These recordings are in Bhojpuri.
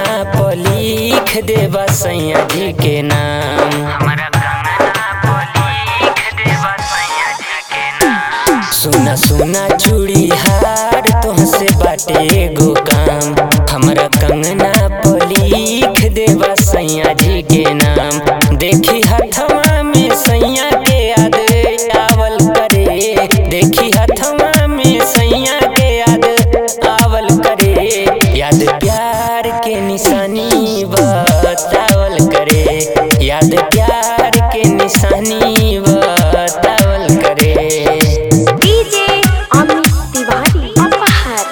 कंगना पर लिख देबा सैया जी के नाम हमरा कंगना पर लिख देबा सैया जी के नाम सुना सुना चूड़ी हार तुहसे बाटे एगो काम हमरा कंगना पर लिख देबा सैया जी के नाम देखी हथवा में सैया के याद आवल करे देखी हथवा में सैया के याद आवल करे याद प्यार के निशानी बतावल करे याद प्यार के निशानी बतावल करे डीजे अमित तिवारी अपहर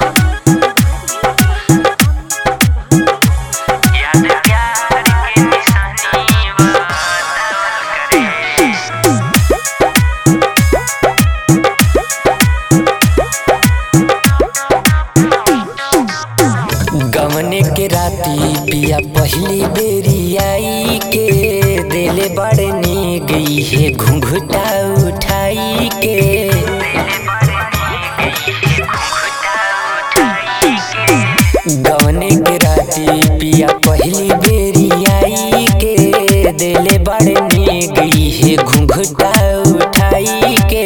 याद प्यार के निशानी बतावल करे गमने के राती पिया पहली बेरी आई के दिले बड़े ने गई है घुंघटा उठाई के गमने के राती पिया पहली बेरी आई के दिले बड़े ने गई है घुंघटा उठाई के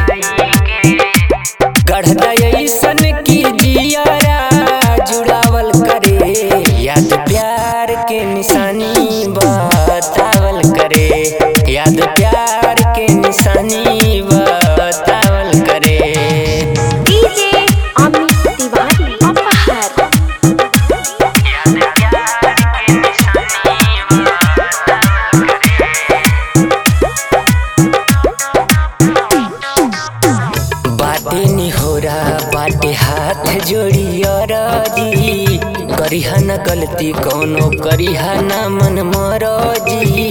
गढ़दा ऐसन की जियारा जुड़ावल करे याद प्यार के निशानी बतावल करे याद प्यार के निशानी बतावल करे डीजे अमित तिवारी अपहर याद प्यार के निशानी बतावल करे बाटे निहोरा बाटे हाथ जोड़ी अरजी करिहा न गलती कौनो करिहा न मन मरजी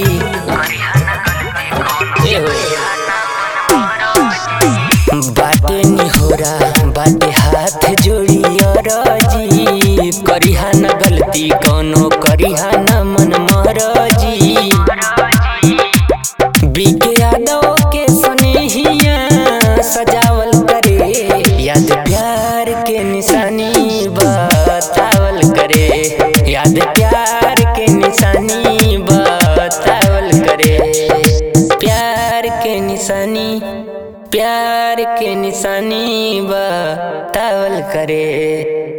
ए हो। बाटे निहोरा बाटे हाथ जोड़ी अरजी करिहा न गलती कौनो करिहा न मन मरजी बीके यादव के स्नेहिया सजावल करे याद प्यार के निशानी बतावल करे याद प्यार के निशानी बतावल करे प्यार के निशानी प्यार के निशानी बतावल करे